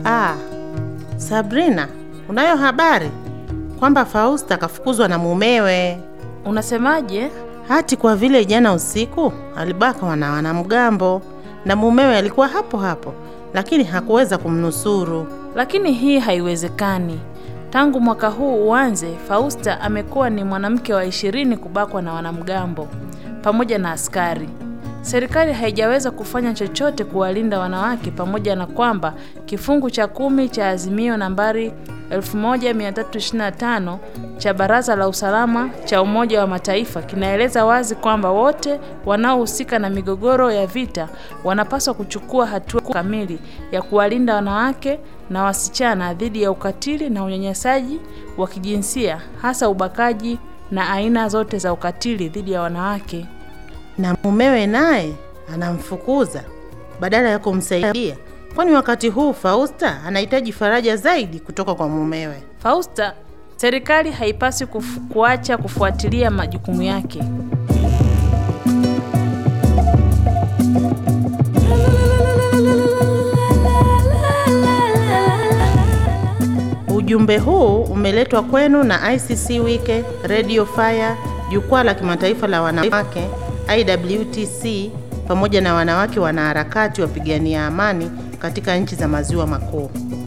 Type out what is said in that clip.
Ah, Sabrina, unayo habari kwamba Fausta kafukuzwa na mumewe? Unasemaje? Hati kwa vile jana usiku alibakwa na wanamgambo na mumewe alikuwa hapo hapo, lakini hakuweza kumnusuru. Lakini hii haiwezekani. Tangu mwaka huu uanze, Fausta amekuwa ni mwanamke wa ishirini kubakwa na wanamgambo pamoja na askari. Serikali haijaweza kufanya chochote kuwalinda wanawake, pamoja na kwamba kifungu cha kumi cha azimio nambari 1325 cha Baraza la Usalama cha Umoja wa Mataifa kinaeleza wazi kwamba wote wanaohusika na migogoro ya vita wanapaswa kuchukua hatua kamili ya kuwalinda wanawake na wasichana dhidi ya ukatili na unyanyasaji wa kijinsia, hasa ubakaji na aina zote za ukatili dhidi ya wanawake. Na mumewe naye anamfukuza badala ya kumsaidia, kwani wakati huu Fausta anahitaji faraja zaidi kutoka kwa mumewe. Fausta, serikali haipaswi kufu, kuacha kufuatilia majukumu yake. Ujumbe huu umeletwa kwenu na ICC Wike, Radio Fire, jukwaa la kimataifa la wanawake IWTC, pamoja na wanawake wanaharakati wapigania amani katika nchi za maziwa makuu.